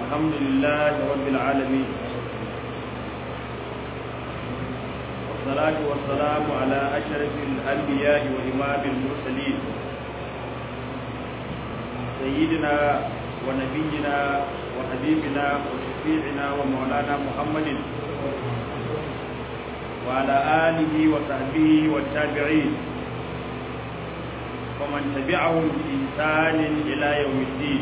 الحمد لله رب العالمين والصلاة والسلام على أشرف الأنبياء وإمام المرسلين سيدنا ونبينا وحبيبنا وشفيعنا ومولانا محمد وعلى آله وصحبه والتابعين ومن تبعهم بإحسان إلى يوم الدين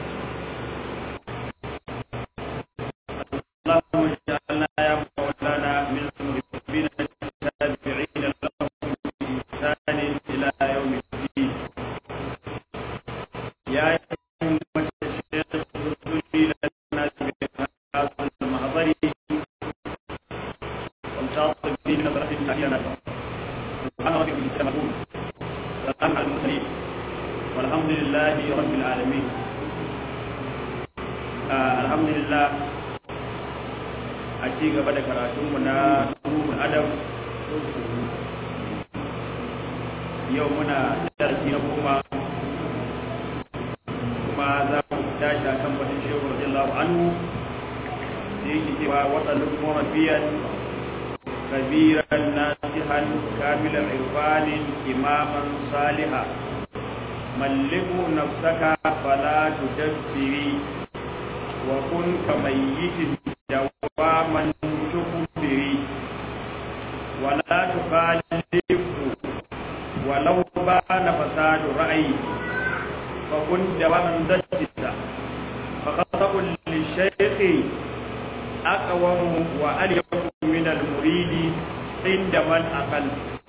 اللهم اجعلنا يا مولانا من المحبين التابعين لهم بإحسان إلى يوم الدين يا أمة الشيخ رسولي لنا بهذا المحضر والشاطئ في نظرة أحيانا سبحان ربك السماء سلام على المرسلين والحمد لله رب العالمين آه الحمد لله a ci gaba da karatunmu na ruhun adam yau muna darasi na goma kuma za mu tashi a kan batun shehu radiyallahu anhu da yake cewa watsalin murabiyan kabiran nasihan kamilan irfanin imaman saliha malliku nafsaka fala tudabbiri wa kun kamayyitin دواما تخبري ولا تخالف ولو بان فساد رأي فكن دواما ذجتا فخطأ للشيخ أقوم وأليق من المريد عند من أقل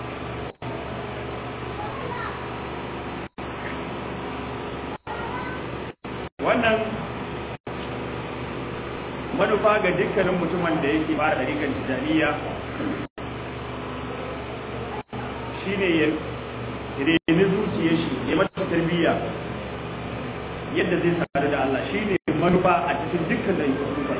wannan manufa ga dukkanin mutumin da yake fara ɗariƙar tijaniya shi ne ya reni zuciyar shi ya mata tarbiyya yadda zai sadu da Allah shi ne manufa a cikin dukkan da yake sufar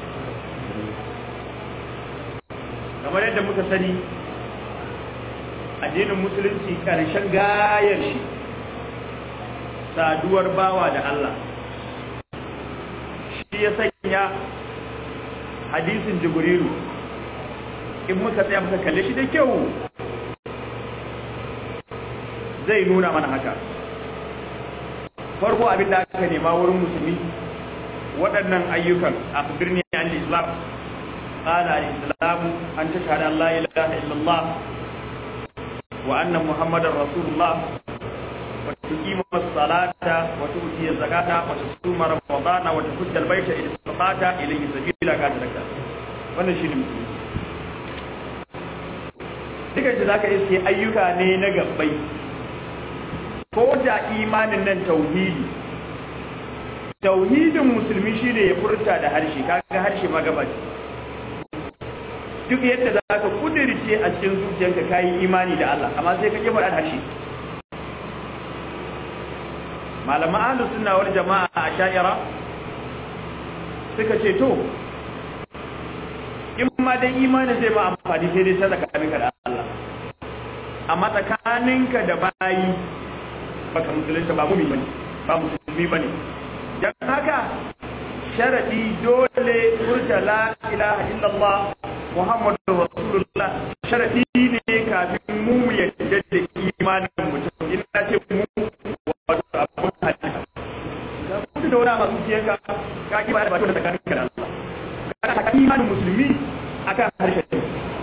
kamar yadda muka sani addinin musulunci ƙarshen gayar shi saduwar bawa da Allah shi ya sanya hadisin jibrilu in muka tsaya muka kalle shi da kyau zai nuna mana haka farko abin da aka nema wurin musulmi waɗannan ayyukan a birni an islam قال الإسلام أن تشهد أن لا إله إلا الله وأن محمد رسول الله وتقيم الصلاة وتؤتي الزكاة وتصوم رمضان وتحج البيت إن استطعت إليه سبيلا كذلك wannan shi ne musulmi duka shi za ka iske ayyuka ne na gabbai ko da imanin nan tauhidi tauhidin musulmi shi ne ya furta da harshe kaga harshe ma gaba duk yadda za ka kudirce a cikin zuciyarka kayi imani da Allah amma sai ka ƙi faɗa harshe malaman ahlus sunna wal jama'a a sha'ira suka ce to in ma dai imani zai ma amfani sai dai sadaka tsakaninka da Allah amma tsakaninka da bayi baka musulunta ba mumi bane ba musulmi bane dan haka sharadi dole furta la ilaha illallah muhammadur rasulullah sharadi ne kafin mu yadda da imanin mutum in na ce mu wato abun hadisi da wani a zuciyarka ka ki bayar ba da tsakanin ka da Allah kana ta imanin musulmi akan harshen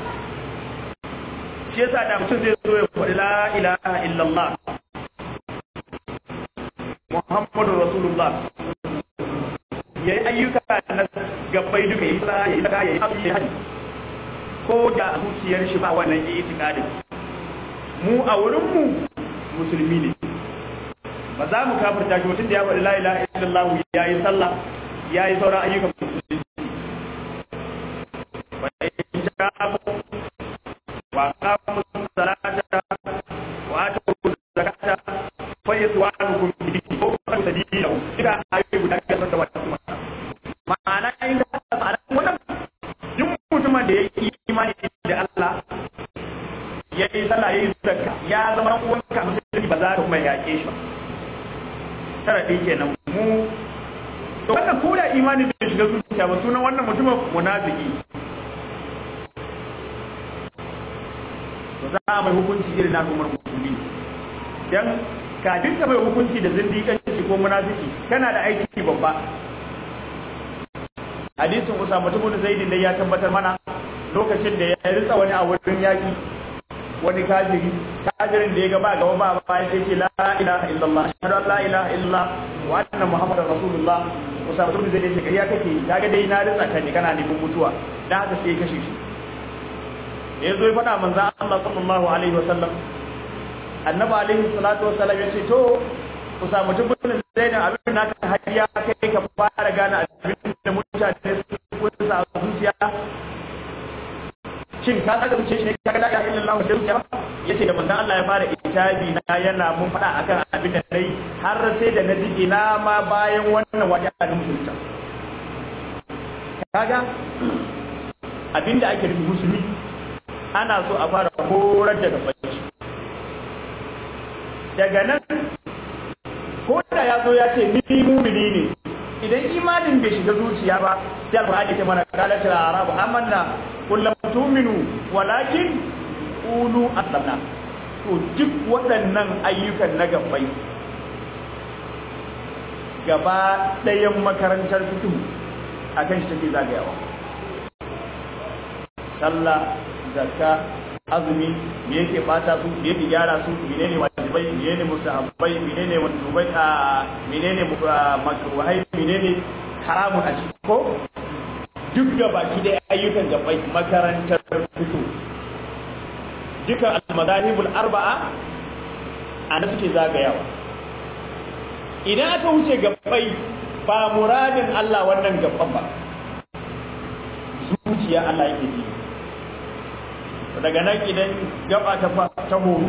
shi yasa da mutum zai zo ya faɗi la ilaha illallah muhammadu rasulullah yayi ayyuka na gabbai duka yi sa yayi saka yayi abu yayi ko da zuciyar shi ba wannan itikadin mu a wurin mu musulmi ne ba za mu kafirta shi mutum da ya faɗi la ilaha illallah ya yi sallah ya yi sauran ayyukan musulunci wa in ja'abu wa qamu salata wa atu zakata fa yaswanukum bihi ko fa tadilu ida ayi guda ka san da wannan ma'ana in da ma'ana wannan duk mutumin da ya yi imani da Allah ya yi sallah ya yi zakka ya zama uwanka musulmi ba za ka kuma yaƙe shi ba sharadi kenan mu to wannan ko da imani bai shiga zuciya ba sunan wannan mutumin munafiki to za a mai hukunci irin na umar musulmi dan kafin ka mai hukunci da zindiƙanci ko munafiki kana da aiki babba hadisin Usama ibn Zaid da ya tabbatar mana lokacin da ya ritsa wani a wurin yaki wani kafiri kafirin da ya ga ba gaba ba ba ya ce la ilaha illallah ashhadu an la ilaha illallah wa anna muhammadar rasulullah Usama ibn Zaid ya ce kariya kake kaga dai na ritsa ka ne kana nufin mutuwa dan haka sai ya kashe shi da ya zo ya faɗa manzo Allah sallallahu alaihi wasallam annabi alaihi salatu wasallam ya ce to ku samu tubunin zainin abin da ka hadiya kai ka fara gane abin da mutane su sa a zuciya shin ka saka zuciya shi ne ka ga la ilaha illallah da zuciya yace da manzon Allah ya fara itabi na yana mun faɗa akan abin da nayi har sai da na ji ina ma bayan wannan wajen da musulunta kaga abin da ake nufi musulmi ana so a fara horar da gabaci daga nan ko da ya zo ya ce ni mumini ne idan imanin bai shiga zuciya ba sai alqur'ani ta mana kala ta arabu amanna kullum tuminu walakin qulu aslamna to duk waɗannan ayyukan na gabbai gaba ɗayan makarantar fito akan shi take zagayawa sallah zakka azumi me yake bata su me yake gyara su menene wajibai menene mustahabbai menene wajibai a menene makruhai menene haramun a ciki ko duk da baki da ayyukan gabai makarantar fito duka al-madahibul arba'a ana suke zagayawa idan aka wuce gabai ba muradin Allah wannan gaban ba zuciya Allah yake ji daga nan idan gaba ta ta horu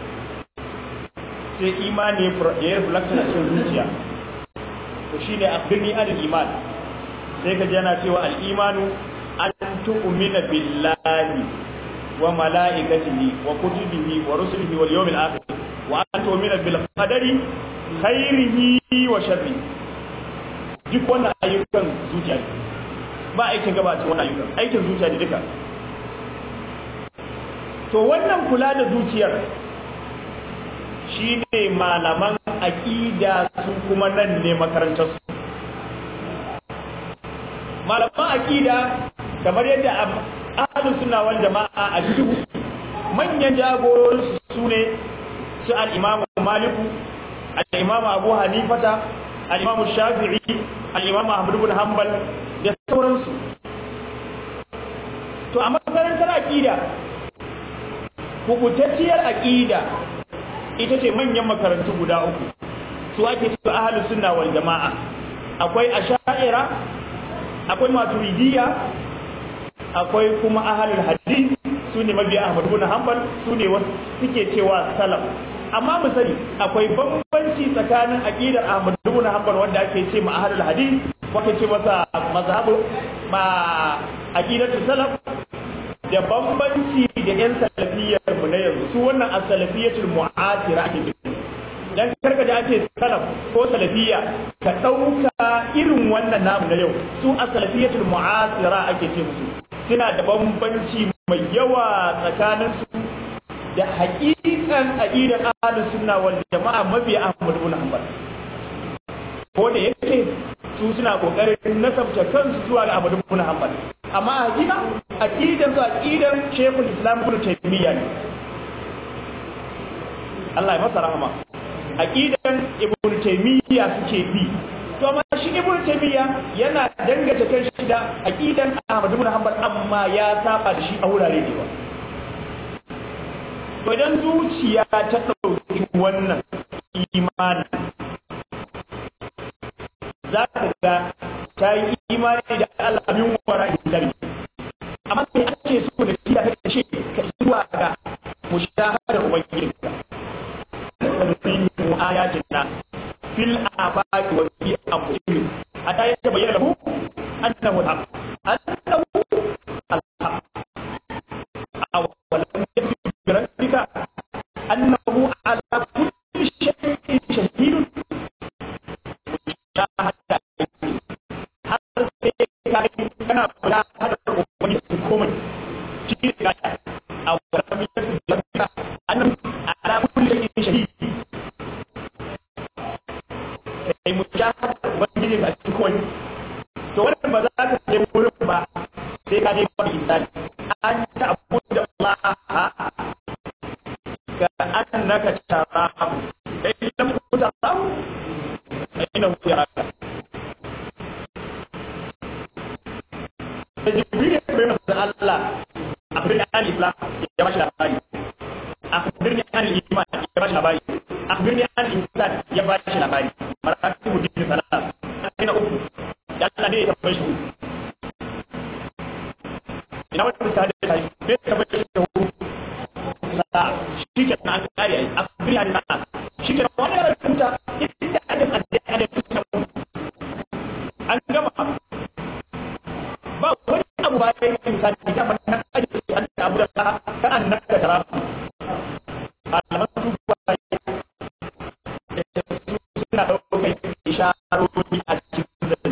sai imani ya yi reflection a cikin zuciya to shine akhbirni an iman sai ka jana cewa al-imanu an tu'mina billahi wa malaikatihi wa kutubihi wa rusulihi wal yawmil akhir wa an tu'mina bil qadari khairihi wa sharrihi duk wannan ayyukan zuciya ba aikin gaba cikin wannan ayyukan aikin zuciya ne duka to wannan kula da zuciyar shi ne malaman aƙida su kuma nan ne makarantarsu malaman aƙida kamar yadda ahalin suna wal jama'a a cikin manyan jagororinsu su ne su al'imamu maliku al'imamu abu hanifata al'imamu shafi'i al'imamu ahmadu bin hanbal da sauransu to a makarantar aƙida kubutacciyar aqida ita ce manyan makarantu guda uku su ake su ahlus sunna wal jamaa akwai asha'ira akwai maturidiyya akwai kuma ahlul hadith sune mabiya Ahmad ibn Hanbal sune wasu suke cewa salaf amma mu sani akwai bambanci tsakanin aqidar Ahmad ibn Hanbal wanda ake ce ma ahlul hadith wanda ce masa mazhabu ma aqidatu salaf da bambanci da yan salafiyar mu na yanzu su wannan as-salafiyatul mu'asira ake nufi dan karka da ake salaf ko salafiya ka dauka irin wannan namu na yau su as-salafiyatul mu'asira ake ce musu suna da bambanci mai yawa tsakanin su da haƙiƙan aqidar ahlus sunna wal jama'a mabiya Ahmad ibn Hanbal ko da yake su suna kokarin nasabta kansu zuwa ga Ahmad ibn Hanbal amma hakika aqidan su aqidan Sheikhul Islam Ibn Taymiyyah ne Allah ya masa rahama aqidan Ibn Taymiyyah suke bi to amma shi Ibn Taymiyyah yana dangata kan shi da aqidan Ahmad ibn Hanbal amma ya saba da shi a wurare da yawa to idan zuciya ta dauki wannan imani za ka ga ta yi imani da Allah min wara hisabi amma sai ake so da shi da kace ka zuwa ga mushahadar ubangijinka sanfihu ayatina fil afaqi wa fi anfusihim hatta yatabayyana lahu annahu al-haq annahu al-haq aw lam yakfi bi rabbika annahu ala kulli shay'in shahidun shahada kai mujahada ubangiji a cikin koyi to wannan ba za ka je wurin ba sai ka je ba insani an ta abu da Allah ka annaka tarahu kai lam tarahu ina yaraka da jibril ya bai masa Allah abin al islam ya bashi labari akhbirni an al-iman ya bashi labari akhbirni an al-insan ya bashi labari maratibu din salat ina uku ya Allah ne ya bashi ina wata ta da ta ne ta bashi da hu sa shi ke nan kare ai akhbirni an al shi ke wani da kuta ita adam adam an gama ba wani abu ba ya yi misali ya fata aji an abu da ka annaka tarafu malaman su ba suna ɗaukar isharori a cikin zai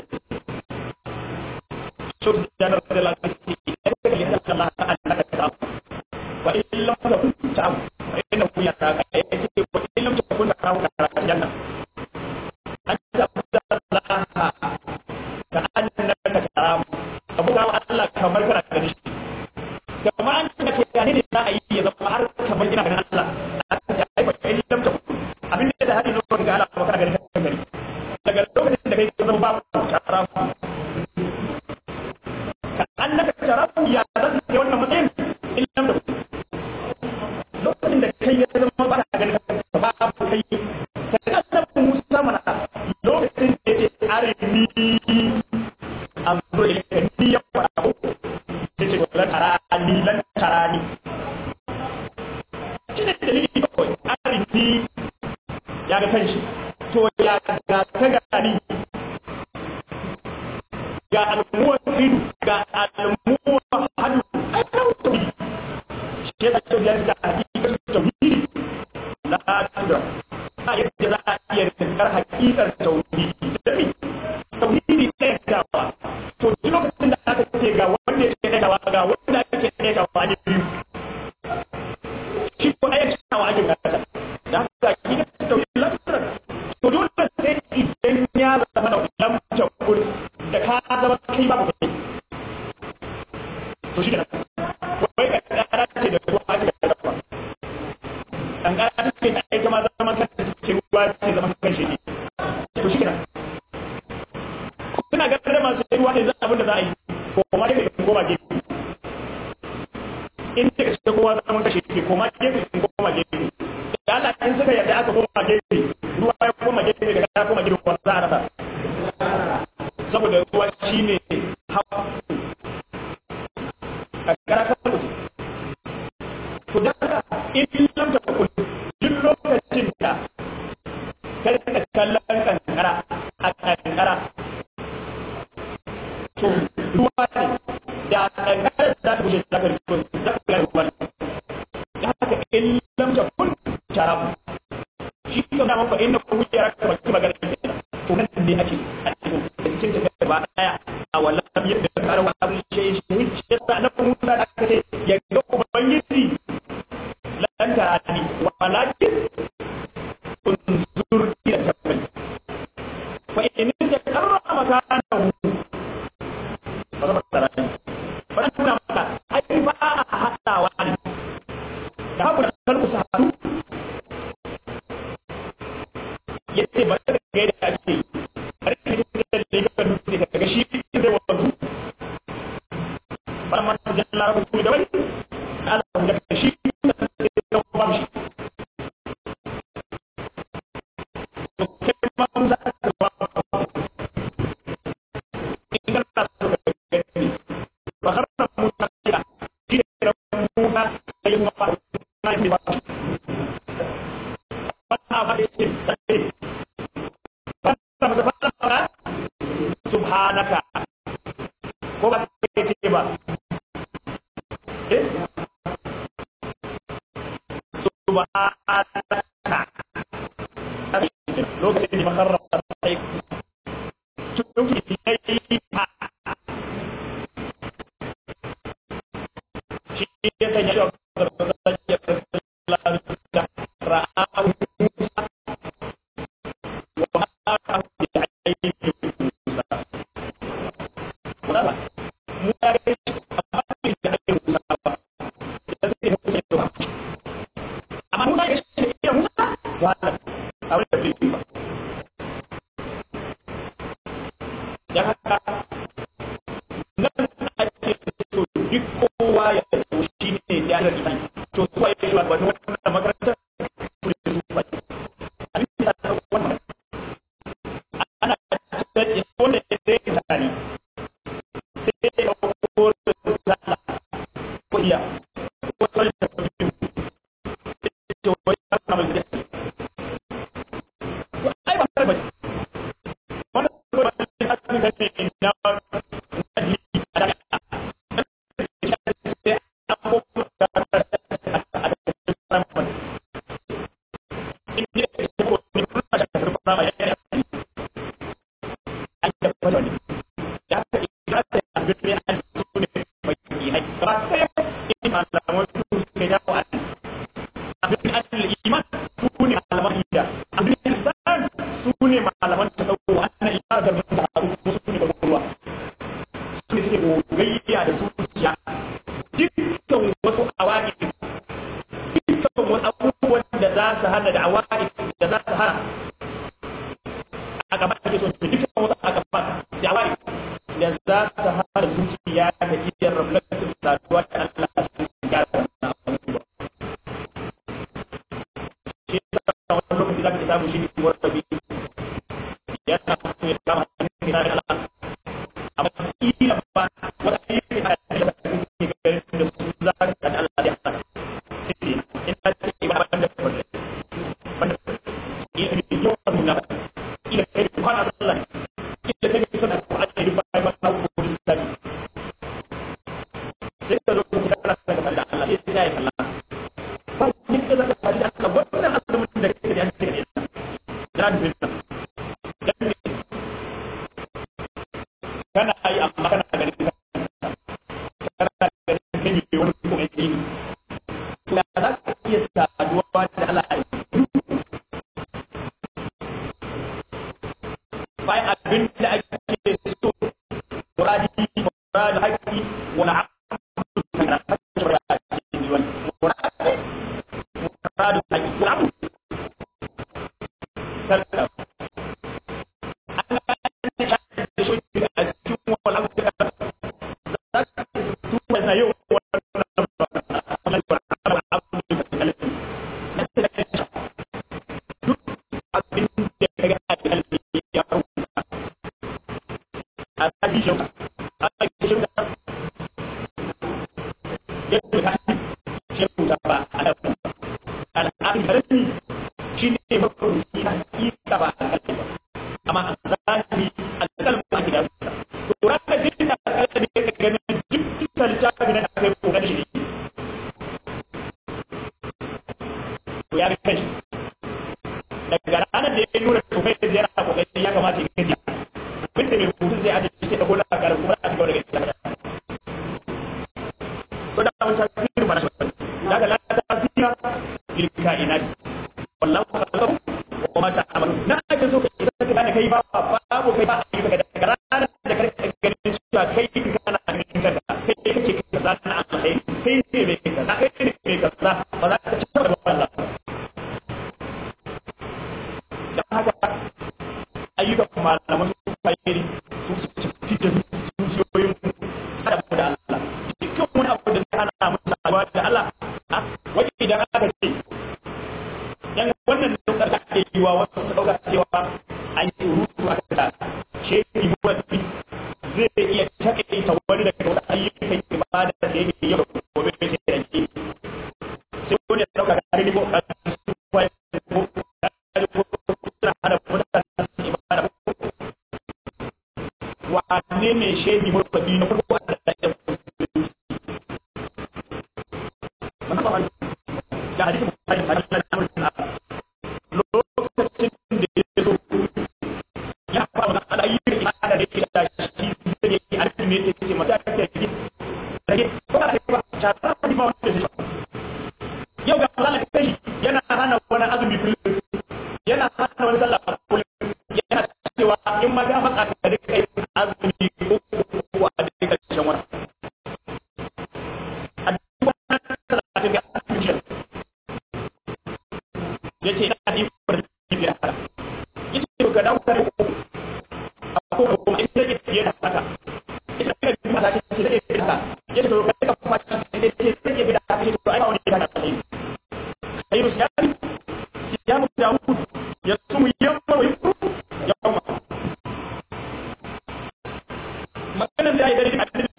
shuk da na da lafiya idan ka yi sallah Allah ka annaka tarafu wa in lam takun ta'am wa inna hu yaraka yace wa in lam takun ta'am ka janna an ta Allah ka annaka tarafu abu ga Allah kamar kana gani shi kamar an ce ke gane ne za a yi ya zama har kamar ina ganin Allah aka ce ai ba kai lam ta abin da da hadin lokacin ga Allah ba kana ganin kan gari daga lokacin da kai ka zama babu tarafu ka annaka tarafu ya zan ce wannan matsayin in lam ta lokacin da kai ya zama ba ka ganin ka babu kai ka kasance Musa mana lokacin da yake arini amro ilaka ni ya fara ko yace ko lan tarani lan tarani kina dalili ko arini ya ga kanshi to ya ga ta gani ga almuwa idu ga almuwa hadu ai ta wuce shi da to ya ga hakikar tauhidi la tudra a yadda za a iya rinkar hakikar tauhidi tauhidi ɗaya dawa to duk lokacin da aka ce ga wanda ya ɗaya dawa ga wanda ake ɗaya dawa ne biyu shi ko ɗaya cewa ake gata da haka ki ga tauhidi lafiyar to dole sai idan ya zama da lamta kul da ka zama kai babu kai to shi da wai ka ƙara ce da ruwa ake da ruwa an ƙara ce da ita ma zaman kanta cikin ruwa ce zaman kan shi ne to shi kenan suna ganin da masu ruwa ne za abin da za a yi ko kuma gefe in koma gefe in da kashe kowa za mun kashe ke koma gefe in koma gefe da Allah in suka yarda aka koma gefe ruwa ya koma gefe daga ya koma gefe ko za a rasa saboda ruwa shine hawa a kara kan mutum to da haka in lam ta kun duk lokacin da kai ka kallon kankara a kankara to ruwa ne da kankara za ta bushe za ka rikon za ka gane ruwa ne da haka in lam ta kun sharabu shi ka na mafa inda kun wuce raka ba kuma gane to nan ne ake a cikin tafiya ba daya a wallan yadda karawa abin shi shi shi yasa na kuma da aka ce ya ga ubangiji lan tarani walakin unzur ila jabal fa in takarra makanahu fa zama tarani fa tuna maka ai ba a hadawa ne da haka kalbu sa hadu yace ba da ga da ake har ki da legan dutse ka ga shi zai wato ba man jalla rabbu da wani Allah da shi da ba shi subhanaka ko ba ta ce ba eh subhanaka lokacin da makarra sai tuki ilayha shi ya kan yi ra'ahu wa dan haka nan ake so duk kowa ya so shi ne ya da imani to kowa ya shi wato wannan makarantar kure su ba abin da ta wannan ana tsaye wanda ya zai tsari sai ya ko sala ko iya ko sai ta biyu ce wai ta kama da to ai ba ba wannan ko ba ta ne na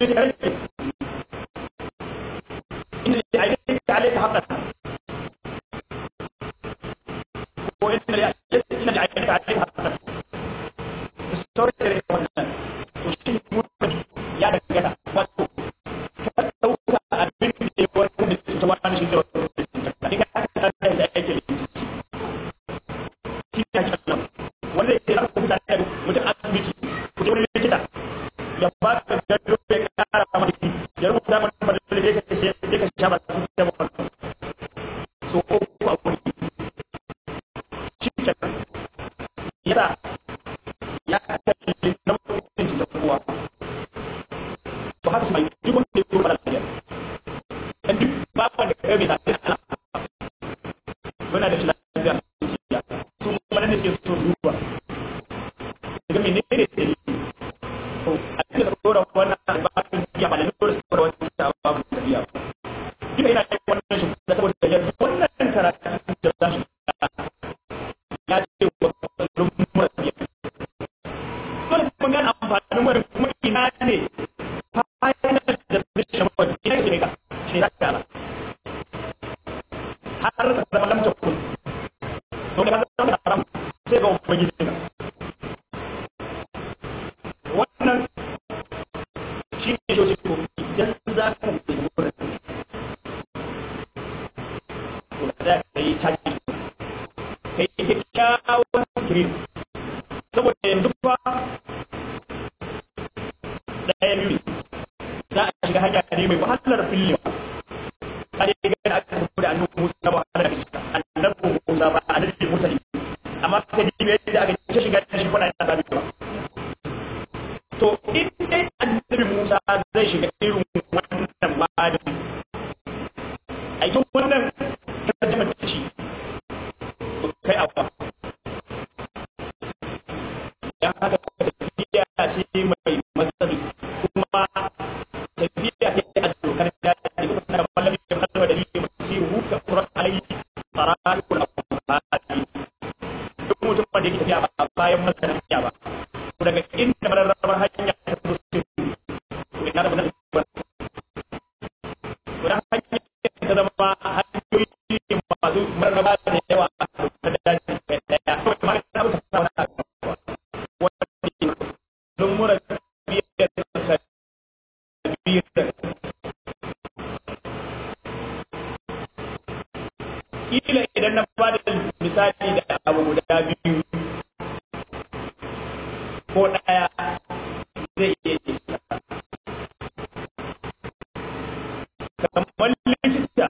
ce rage inda ya aiki ta alaika haƙar ko inda ya ina da aiki ta alaika haƙar sauran da rage wannan to shi mutum ya dangana wato ka ɗauka abin da ya wani da ta wani shi da wani da ka ta da aiki da shi ne ake nan wanda ya ce aka mutane da mutum asibiti ku je wani likita ya ba ka gado ya kara maka ya rubuta maka madalla da ka ce ya ka sha ba su da ba so ko ko a wuri shi ke yasa ya kalli na mutum da kowa to haka sai duk wanda ya kuma lafiya dan duk ba wanda ka ga da muna da lafiya su kuma ne suke so duba daga menene ne to a cikin dora wannan ba su iya ba da dora su dora wannan ta ba mu tafiya duka ina yin wannan shi da saboda ya wannan karatu da za mu ya ce wa lumar biya dole kuma gane amfanin wani kuma ina ne fa'ina da bishin wani ina ne ka shi za ka har ka zama lamta kun to da ka zama haram sai ga ubangiji ka wannan shi ne shi ko idan za ka yi wurin to da ka yi taki ka yi kyakkyawan kirin saboda yanzu fa ɗaya biyu za a shiga hanya ne mai wahalar fillewa kare ga da aka tafi da annabi Musa ba wahalar da annabi Musa ba annabi Musa ne amma ka ji yadda aka ce shiga da shi kuna da sabi ba to in dai annabi Musa zai shiga irin wannan bada a yi wannan tarjama da shi to kai abba ya haka tafiya ce mai matsari kuma tafiya ce a dokar da ke kuma da malami da kalma da yake masiru ka quran alayhi tarakul afadi duk mutum da yake tafiya ba bayan masanin ba daga inda mararrabar hanya ta zo su ina da wannan ba to da hanya ta zama hanyoyi ne masu mararraba da yawa a da daji kai daya to ma ta mutu ta wani wani don mura biyar da biyar kila idan na bada misali da abu guda biyu ko ɗaya zai iya isa. Kamar likita,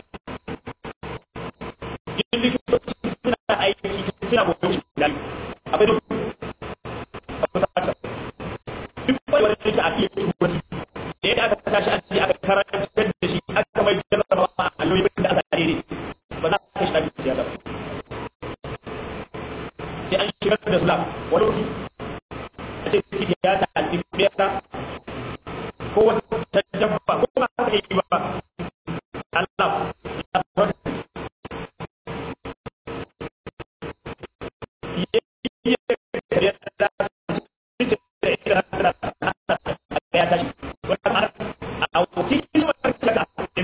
yin likitoci suna aiki suna gobe shi da akwai duk akwai sata. Duk wani wani likita a iya tuwani, da yadda aka tashi an ce aka karantar da shi aka mai jarraba a lokacin da aka tsare ne ba za ka shi da siyasa ba. Sai an shigar da Islam wani wuri ce ciki ya ta alibiyarsa ko wata dabba ko ba haka yi ba Allah ya fara ya da ya tashi wannan a wuce kin wata kaga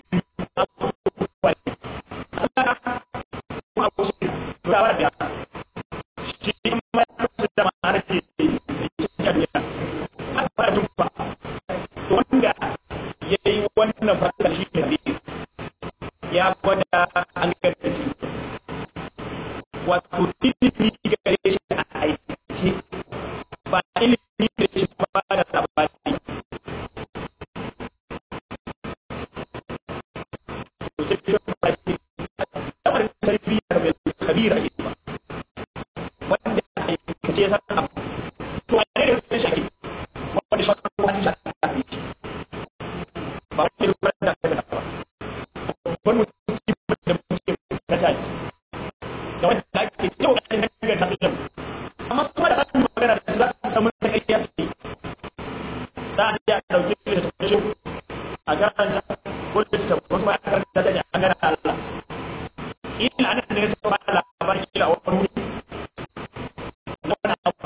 Allah ko shi ba wa da shi ma da ma'ana ce wanda ya yi wannan fasar shi ne ya gwada an gada shi wato ilimi gare shi a aikace ba ilimi da shi ba da labari tarbiyya mai kabira ba wanda aikace ya san abu to a ne da shi wani shakar wani shakar ba wani rubar da aka da ba wani mutum da mutum na tashi da wanda ake yau a cikin hanyar ta fitar amma kuma da hannun magana da za su samu ta kai ya fi za a iya ɗauki da ta shi a garanta ko da ta wasu ma a karanta da a gara Allah ina nan ne ta ba labarin kila wani wuri na wani abu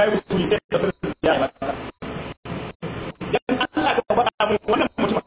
yayi usuli sai da su ya yi masa dan Allah ka faɗa mu wannan mutum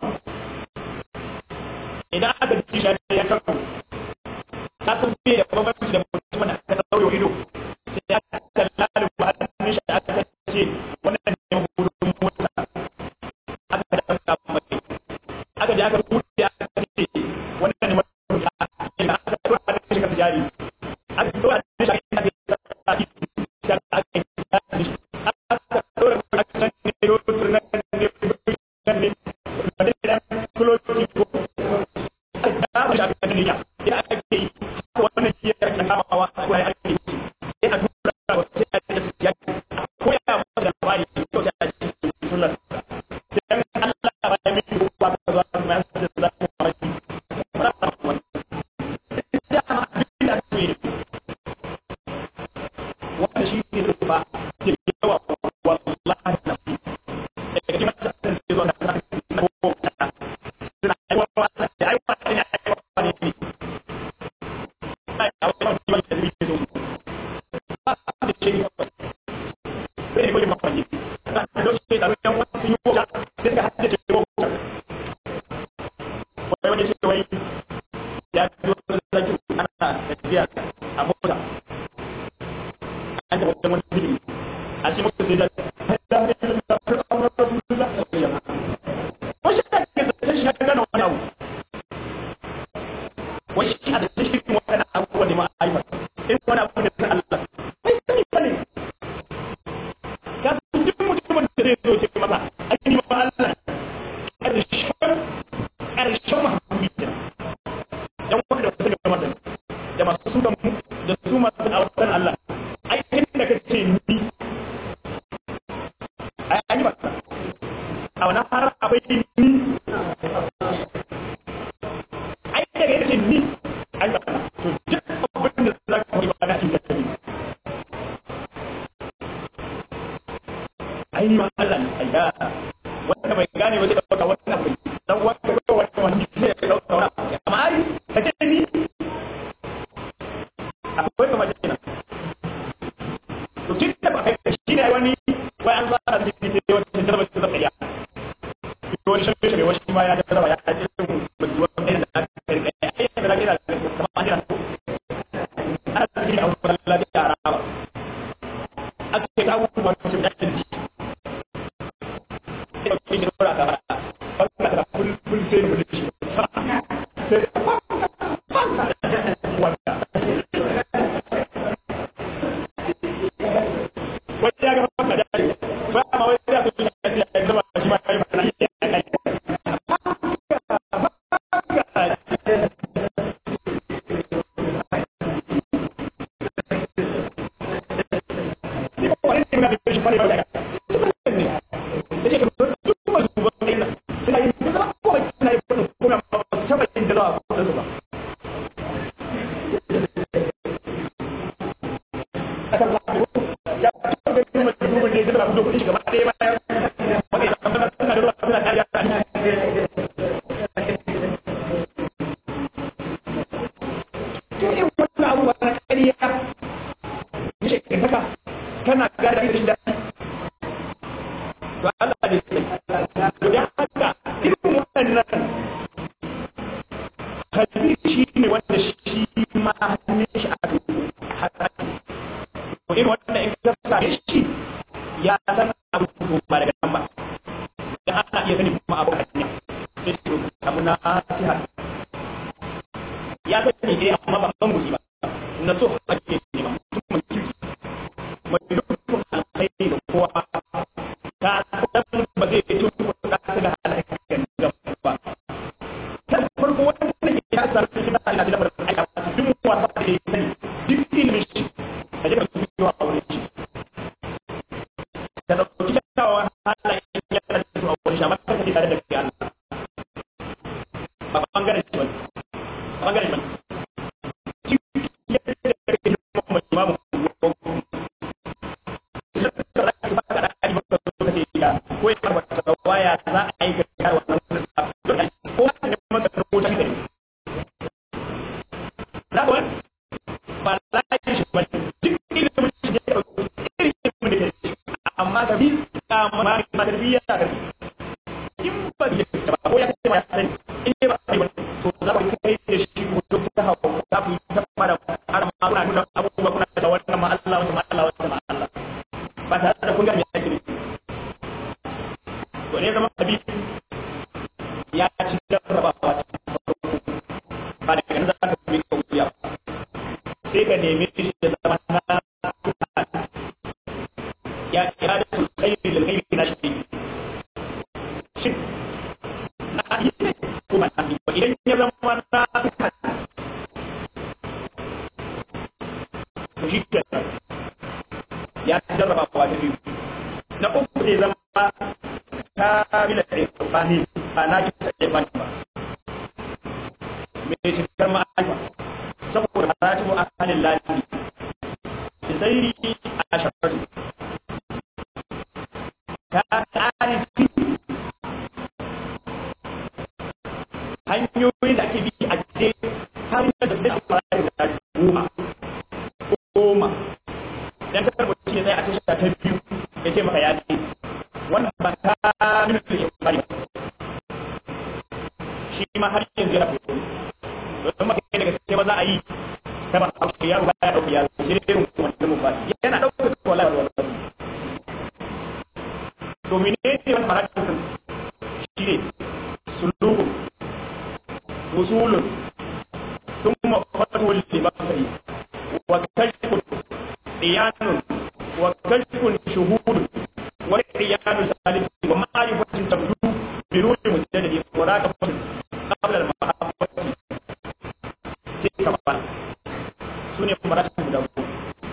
idan aka ji shi ya kawo ka san me da bambanci da mutum da aka dauro ido sai aka kalla ba hannun shi aka ce wannan ne gudun mota aka da aka mai aka je aka buɗe aka ce wannan ne mutum aka tura hannun shi kan jari aka tura hannun shi aka ce aka aka aka aka tura aka san ne rotur na ne ne ne da kuloci ko aka da shi aka ne ya ya aka yi wannan shi ya kamawa ko ya ake yi sai a tura wa sai a ce ya ko ya ba da labari to sai a ce sunan dan Allah ba ya miki ko ba ka zo ma sai da za ku fara ki ba ta wani da ma da ce wannan shi ne ba ke yawa wallahi na da kake mata da zuwa da na ko suna aiwa da aiwa da aiwa ne wai shi a da cikin wannan abubuwa ne ma aifar in wani abu ne na Allah bai sani ba ne ka san duk mutumin da zai zo ce masa ai ma Allah ƙarshen ƙarshen mahammudi ne dan wanda da suka gama da da masu suka mu da su masu a wasan Allah ai kin da kace ni ai ai ba a wannan har abai ni ai daga yace ni ai ba to duk abin da za ka yi ba na cikin kai ai ni ma Allah ne ai da wanda bai gane ba zai dauka wannan bai dan wanda ko wanda wani zai dauka wannan amma ai ka ce ni akwai kamar kenan to kin da ba kai shi ne wani wai an zara da shi ne wata jarba ta zaka ya to wani shi ne wani ma ya jarba ya ji mutuwa ne da aka kai ai da kira kamar an jira ana cikin abubuwan lafiya a raba aka kai abubuwan su da ɗin sai ɗauki shi ɗora ka ba ba ka kul kul sai mu dace sai wanda wanda ya ga maka da ba ma wai ya so ya ce ya zama shi ma kai ba na yi kana gada irin da to Allah ne sai to da haka irin wannan kalbi shi ne wanda shi ma hannun shi a haka to irin wannan in ka sa shi ya san abu ba daga nan ba dan ana iya sani kuma abu hanya sai to abu na siha ya sani dai amma ba san mushi ba na so ake ne ba mutum kirki mai dukkan alkhairi da kowa ta dan ba zai fito ko da ta da halaka da ba kan farko wannan ke ya sa cikin Allah da bar aika duk wasa da yake sani duk ilimin shi da jira su yi wa aure shi da dauki kyawawan halayen ya da su a wurin shi amma ta ke tare da kai Allah ba bangaren shi bane bangaren shi ko ya wata waya za a yi gaskiya wannan ko ne maka rubuta shi da ko ba la shi ba duk ilimin shi da irin ilimin da shi ma ma tarbiyya ka in ba ya ba ko ya ce ma sani in ba sai ba to za ku kai da shi ku duk ta hawo za ku yi ta fara har ma kuna nuna abubuwa kuna da wannan ma Allah wannan ma Allah wannan ma Allah ba tare da kun ga me yake to ne zama abi ya ci jarrabawa ta farko ba da kan za ka bi ka wuya sai ka nemi shi da zama na ya ya da su kai da kai na shi shin na yi ne kuma na yi ba idan ya zama na to shi ke ya jarraba wa da biyu na uku zai zama ta bila da tsani a na ki tsaye ba ba me shi karma alfa saboda maratibu ahalin lafi sai a shafarsu ta tsari hanyoyin da ake bi a je har da zai fara da goma goma dan kasar mutum ya tsaya a tasha ta biyu ya ce maka ya ce wannan ba ta nuna da shekari shi ma har yanzu yana fito don maka daga sai ba za a yi ta ba a yaro ba ya dauki yaro shi ne irin wannan ba yana dauka wallahi wallahi to menene wannan marakin shi ne suluku usulun thumma fatwul libasari wa kashfun diyanun wa kashfun shuhudun wa diyanun salih wa ma'rifatun tabdu bi ruhi mujaddidi wa raqabatun qabla al-mahabbati sai ka ba sune marakin guda uku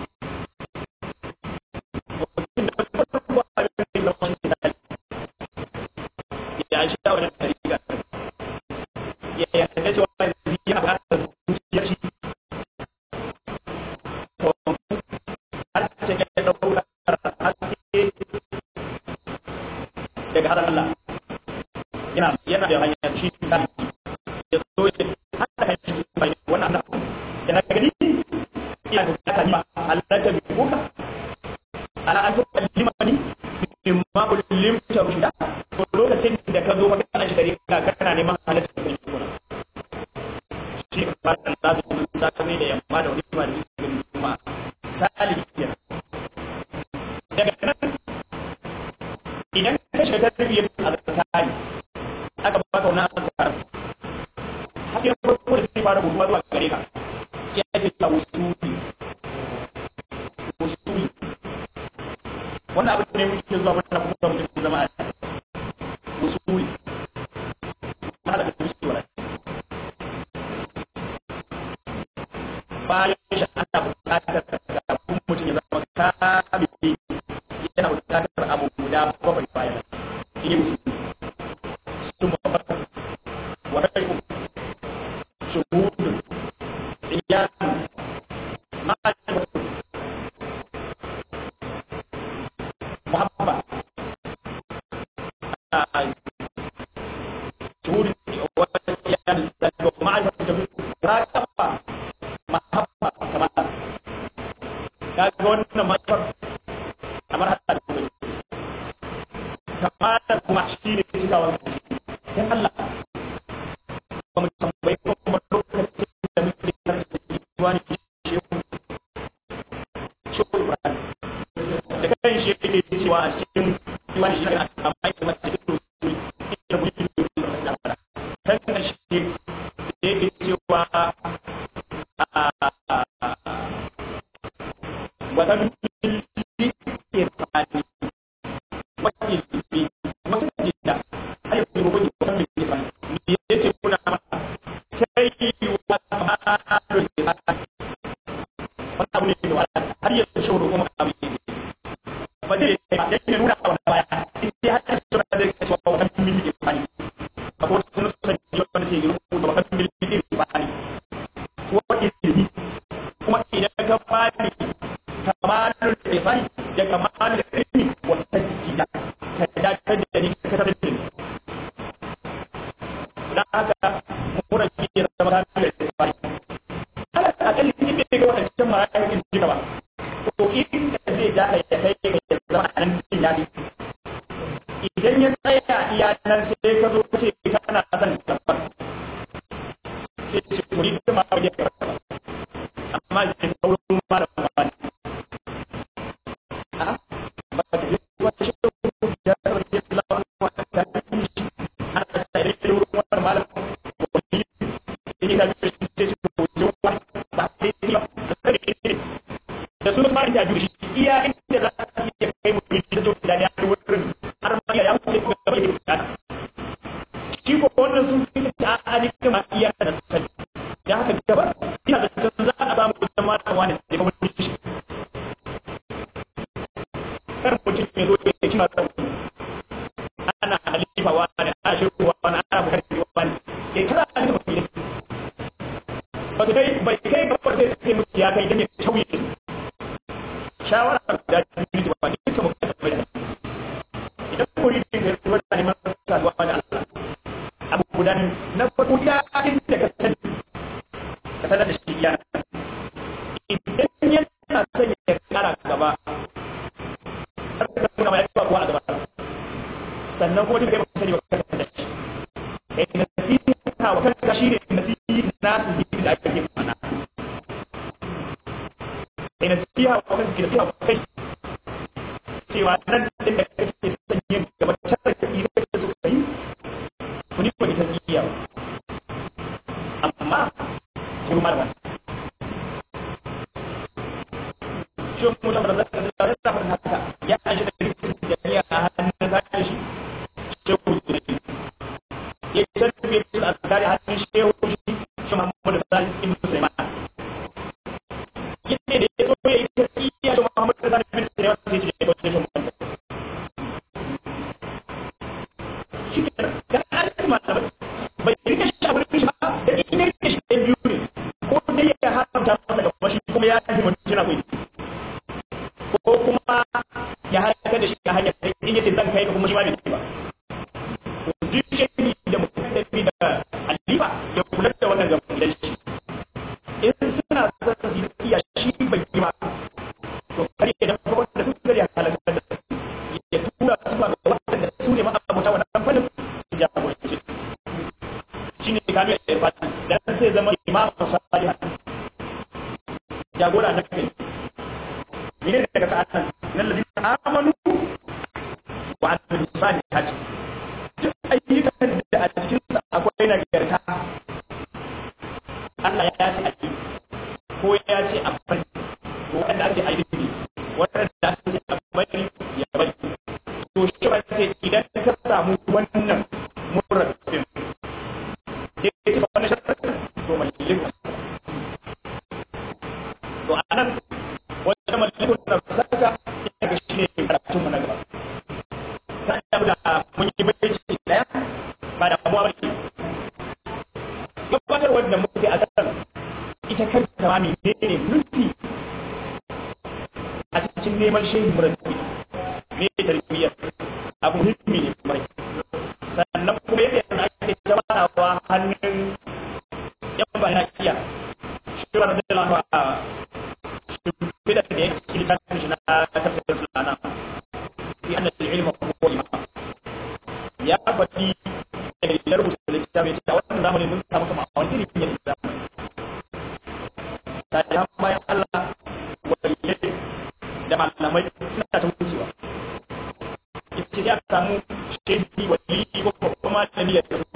ya shi da wannan tariqa ya ya da cewa yana ba da zuciya shi to har ce ya dauka haske daga har Allah yana yana da hanyar shi da ya so ya hada kan shi bai wannan da yana gani ina da ta ma Allah ta bi kuka ala an tukallimani mimma kullimta rushda to lokacin da ka zo ka kana shi ka kana neman halatta kai kuma shi ba da lazu da ka da yamma da wani ma da cikin kuma salihiya daga nan idan ka shiga tarbiyyar alƙali aka ba ka wani asar hakin farko da zai fara guduwa zuwa gare ka ya ce ta usuli usuli wannan abin ne muke zuwa mana kuma mutum zama a usuli mana da usuli wala bayan shi ana buƙatar kafin mutum ya zama kamili yana buƙatar abu guda bakwai bayan shi ne usuli sun mafarka wa raiku shuhudun iyanu ma'aikatu muhabba شهود ويان ومعرفة راقبة محبة كمان kaga wannan matar kamar hada da kuma kamar kuma shi ne cika wa sai Allah ba mu tambayi ko kuma lokacin da muke karanta wani shehu shehu Ibrahim da kan shi yake cewa a cikin wani shi ne amma yake mata cikin da muke kan karshe da yake cewa waɗannan irfani wakil bi wata jida har idan ya tsaya iya nan sai ka zo ce kana son gabar sai ce ko ni kuma ba ya karba amma idan sauran malam ba ne a ba ta yi wata shi da ya rage lawan wata ta yi shi ana ta yi da wurin wannan malam ko ni ni da shi ce shi ko jo ba ba sai ni ba sai ni da sunan malam ya juri iya inda za ka iya kai mu da zo da ya wurin har ma ya wuce ga gaba da bukata shi ko wannan sun fi ta ani kuma iya da sani ya haka gaba ina da san za a samu da mata wani da kuma shi kar mutum ya zo ya ci masa ana halifa wani ana shirku wani ana bukari wani ya kira a cikin mafi ba su kai bai kai gaba sai sai mutu ya kai don ya tauye shawara da biyu ba ne ta mutum bai da idan kuri din da ruwa da neman saduwa da Allah abu guda ne na farko ya inda ka sani ka sanar da shi ya idan yana son ya kara gaba har ka kuma mai yawa kuwa a gaba sannan kuma duk da ba sani ba ka sanar da shi eh nasiha wa kanka shi ne nasiha na su da ake mana eh nasiha wa kanka nasiha wa kai cewa nan da kake son yin gaba ta da kake da suka yi kuni ko ita iya amma kuma marwa shi mu da da da da haka ya aje da ya a hannun da shi shi ku ne ya tarbiye da azkari hannun shehu shi shi Muhammad da ibn Sulaiman yake da ya so ya yi tafiya da Muhammad da ibn Sulaiman sai ya ko shi Muhammad shi ke da an ma da bai rike shi a wurin shi ba da ina rike shi da biyu ne ko dai ya haramta masa da kuma shi kuma ya yi mutum yana koyi ko kuma ya halaka da shi ta hanyar da in yace zan kai ka kuma shi ma bai ba duk shi da mutum da alifa ya kula da wannan gaban gidan shi in suna son su yi iya shi bai yi ba to kare da kuma wanda su gari halaka da ya tura su ba ga wanda su ne ma abuta wannan fannin su jagoranci shi ne kamar da irfan dan sai zama imamu salihan jagora na kai ne daga sa'atan nan ladina amanu wa amilu salihati duk ayyukan da a cikin sa akwai nagarta Allah ya ce a yi ko ya ce a bari ko wanda ake a yi wanda ake ce a bari ya bari to shi ba ce idan ka samu wannan murabin ya ce wannan sharadin to mallin to anan wata mallin na saka ya ga shi ne karatun mu na gaba sai da mun yi bayyana daya ba da abuwa ba ne gabatar wanda muke a kan ita kanta ma ne ne nufi a cikin neman shehin murabbi ne tarbiyyar abu muhimmi ne mai sannan kuma yadda ake jama'a hannun yan bayan iya shi ba da dalawa a shimfida da ya ci littafin shi na tafsirin sulana fi anna al-ilma huwa imam ya faɗi da ya rubuta littafin shi a wannan zamanin mun samu kuma a wani irin yin zamani ta yi bayan Allah waliyai da malamai suna ta wucewa ita ya samu shehi waliyi ko kuma malami ya tafi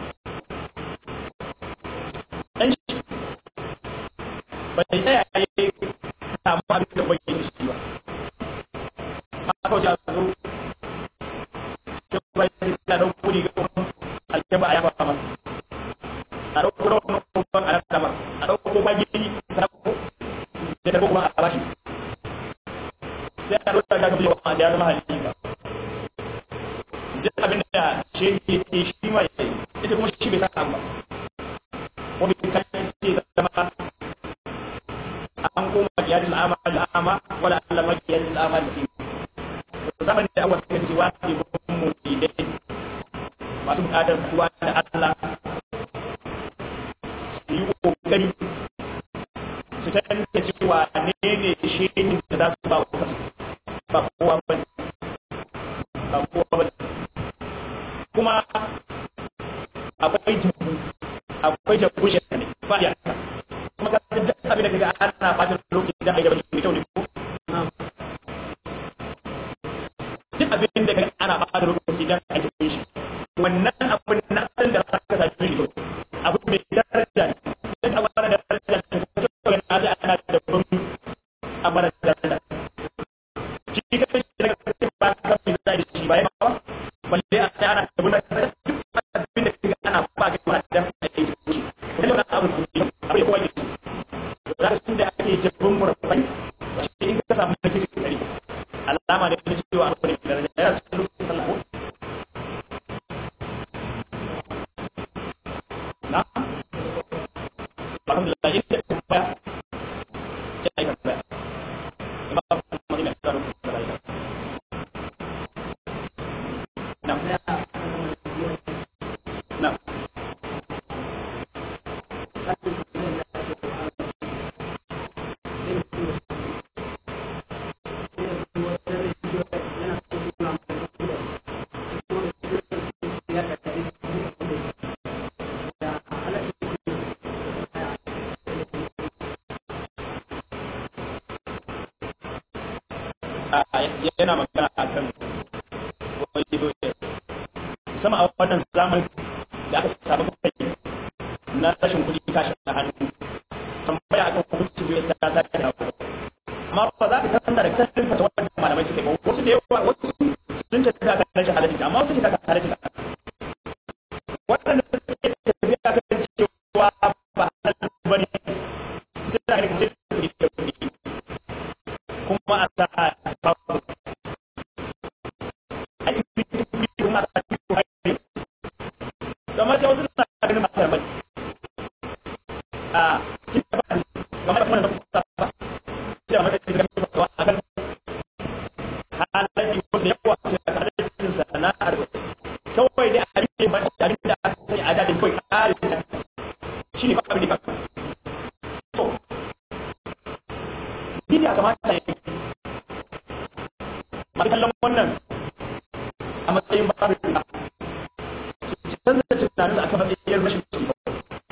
dan shi bai tsaya ya yi samu abin da bai yi shi ba haka wajen zo ya bai sai ta dauko ne ga kuma aljaba a yaba masa a dauko da wani kuma a yaba masa a dauko ba gini ta dauko da dauko kuma a bashi sai a dauko da ga yawa da ya zama halifa duk abin da shi ke shi ma ya yi ita kuma shi bai sa ba wani kan ce zama an koma ya ji al'ama al'ama wala Allah ma ya ji al'ama da shi zaman da awa kan ji wani babban mu dai masu bukatar kuwa da Allah su yi kokari su tantance cewa ne ne shi da za su ba wa ba kowa ba ba kowa ba akwai jabu akwai jabu shi ne ba ya kuma ka san duk abin da kaga ana bata lokaci da ai da baki mai kyau ne ko duk abin da kaga ana bata lokaci da ai da shi wannan abin na san da ka sa shi ne abu mai daraja ne duk abin da daraja ne ko to na da ana da ban amara daraja shi ka shi da ka ba ka mai da shi ba ya ba balle a sai ana da wannan abin da kaga ana ba ga ma da ai da shi wannan abu ne abu ya koyi rashin da ake jabbin murabbai shi in ka samu nake kari alama da ne cewa abu ne da ya rasu lokacin sallah na alhamdulillah inda ba ya ai ka ba ba mu ne da lokacin sallah na na yana magana a kan wani doke sama a wannan zamani da aka samu kai na rashin kuɗi kashi a hannu tambaya akan hukunci bai ta ta ta amma ba za ka san da kasar fata wannan malamai suke ba wasu da yawa wasu sun ce ta kan rashin halalci amma wasu ce ta kan halalci waɗanda suke tafiya kan cewa ba halal bane suna da kace kuɗi da kuɗi kuma a sa babu kuma a sa kuɗi kamar da wasu suna ganin masu mai a cikin ba kamar da kuma da kusa ba sai a madadin da kuma a kan halayen wanda ya kuwa ce a halayen sana'ar kawai dai a rike ba a rike da aka sani a dadin kawai kare ta shi ne ba abin da ba to ni ne a kamata ya ma kallon wannan a matsayin babu da su canza tunanin da aka matsayin rashin ci ba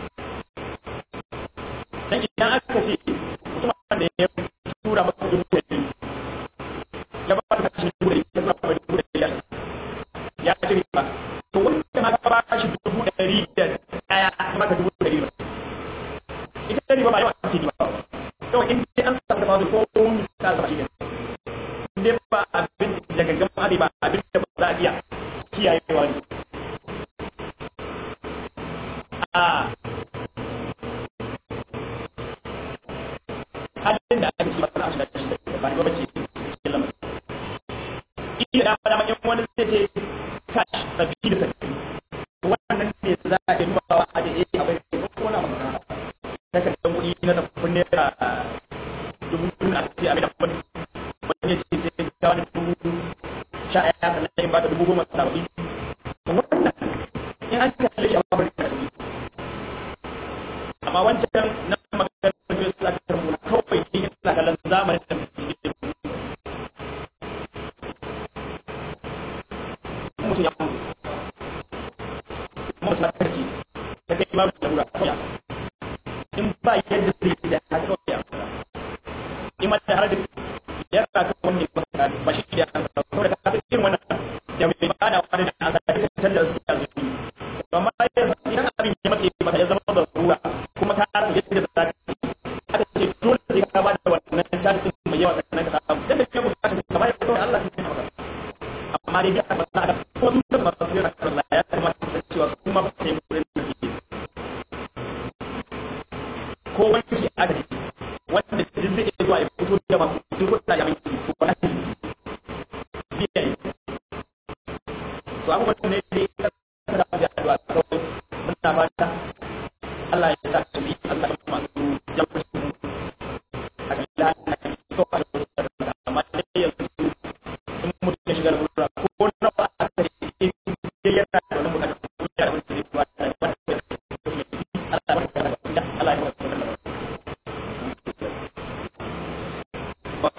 dan idan aka ce mutum da ya tura maka dubu da biyu ya ba ka kashi dubu da ya tura maka dubu da biyar ya ci riba to wanda ma ka ba shi dubu da ɗari da ɗaya maka dubu da riba ita riba ba yawa ake riba kawai in dai an samu da ko mun ta zama shi ne in dai ba abin da gangan ma ba abin da ba za a iya kiyayewa ne a halin da ake ci ba na shiga cikin da ba ba ce cikin lamarin iya da fara manyan wani zai ce kash sabbi da sabbi wannan ne za a yi nufawa a da eh abai ko ko na magana ta kan dan kuɗi na tafin naira dubu biyu a ce abin da wani wani ce sai ta wani dubu sha ɗaya sannan in ba ta dubu goma sababbi wannan in an kalle shi a babar da amma wancan na magana da su za ta rubuta kawai ne ina kallon zamanin da mutum ya mutu mutum ya karki ta kai ma da lura kawai in ba yadda zai yi da haka kawai ya in ma da har da ya ka kan wani ba ba shi da kan kawai da ka irin wannan ya bai ba da wani da an sa da canza su ya zuci amma idan abin ya mace ba ya zama da ruwa kuma ka rasa yadda za ka aka ce dole sai ka ba da wannan tarihin mai yawa sannan ka samu yadda ke bukata ka bayar da Allah ya maka amma dai aka ba da ko sun da ba su yana Allah ya kamata su cewa su ma ba sai wurin da ke ko wani adadi wanda duk zai iya zuwa ya fito da masu duk wanda ya mai ko wani biya to abubuwan ne dai ka da addu'a kawai muna fata Allah ya sa su bi Allah ya masu jama'a a gida na so a da amma dai yanzu in mutum ya shiga lura ko na ba a kare in ya yana da wani bukata ko ya da wani ba da wani Allah ya barka da Allah ya barka da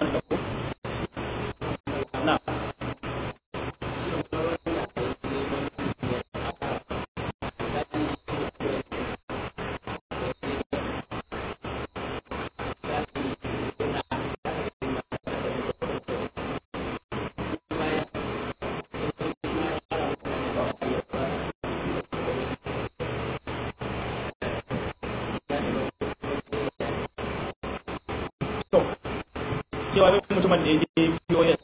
na cewa wani mutumin da ya je POS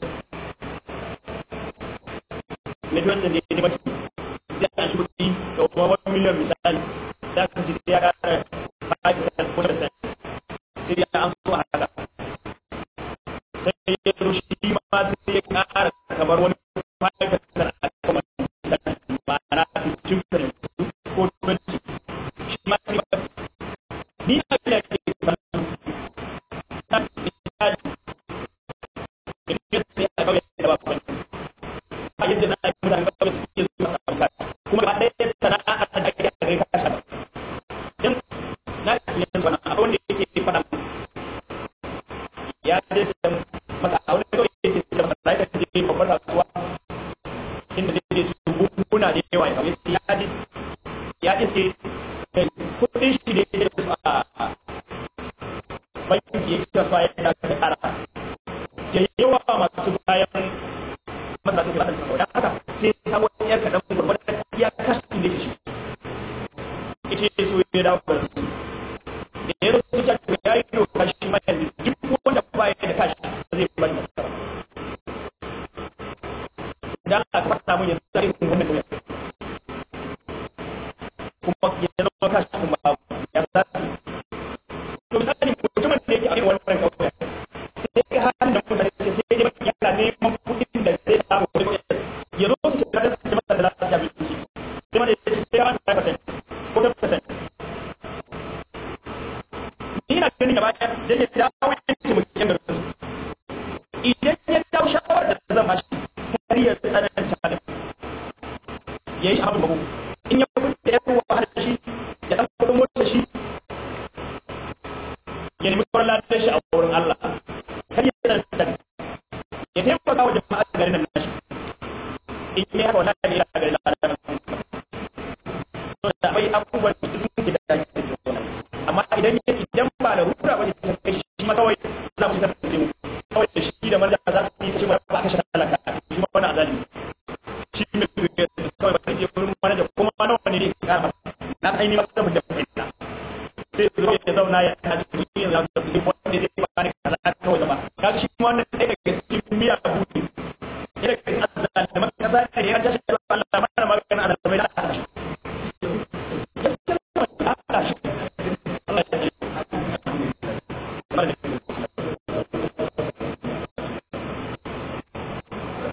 na POS da ya je baki zai an shi kuɗi da kuma wani miliyan misali za ka ci ya ƙara 5% ko 10% sai ya an so a haka sai ya zo shi ma sai ya ƙara kamar wani 5% a kuma ma'ana 15% ko 20 shi ma sai ni a gida ke kuma ba ɗaya sana'a da ake da kai kasa ba dan na yanzu wannan abin da yake faɗa ya ce da masa a wani kawai yake da masa sai da je babbar kasuwa inda zai je su bukuna da yawa ya ya ji ya ce kudin shi da yake da su a banki yake da fa yana da ara da yawa masu bayan masa su da su da haka sai ta wani yar kadan gurbatar ya kashi da shi ita so ya dawo da su da ya zo su ta ya yi doka shi ma yanzu duk wanda ba ya da kashi zai bari masa dan aka fata mun yanzu sai kun wannan kuma kuma ya zama kashi kuma ya sa to misali mutumin da yake a irin wannan kawai sai ka hannun da mutane sai sai ya yana neman kuɗin da zai samu wani ya zo su ka da su masa da lafiya abinci sai wanda ya ce sai ya 5% ko 10% ni na gani gaba ɗaya da ya dawo ya ce mu kyan garin su idan ya dawo shawarar da zan bashi har ya tsananta da ya yi abin babu in ya kuma da ya kowa har shi ya ɗan kuɗin mota shi ya nemi kawar lafiyar shi a wurin Allah kar ya tsananta ya taimaka wa jama'a garin nan nashi in yi haka wata ne ya garin nan da akwai abubuwan da sun ke da amma idan ya idan ba da rura ba ne ta kai shi ma kawai za mu ta mu kawai da shi da marja za su yi ta ce ba ba ka shi talaka shi ma wani azali shi ne kawai ba je wurin manaja kuma ma nawa ne ne ka ba na aini ma da da fahimta sai zo ya zauna ya ta ji yin za su yi wanda zai ba ni kaza kawai zama ka shi ma wannan ɗaya daga cikin miya buɗe ya daga azali da maka kaza ne ya tashi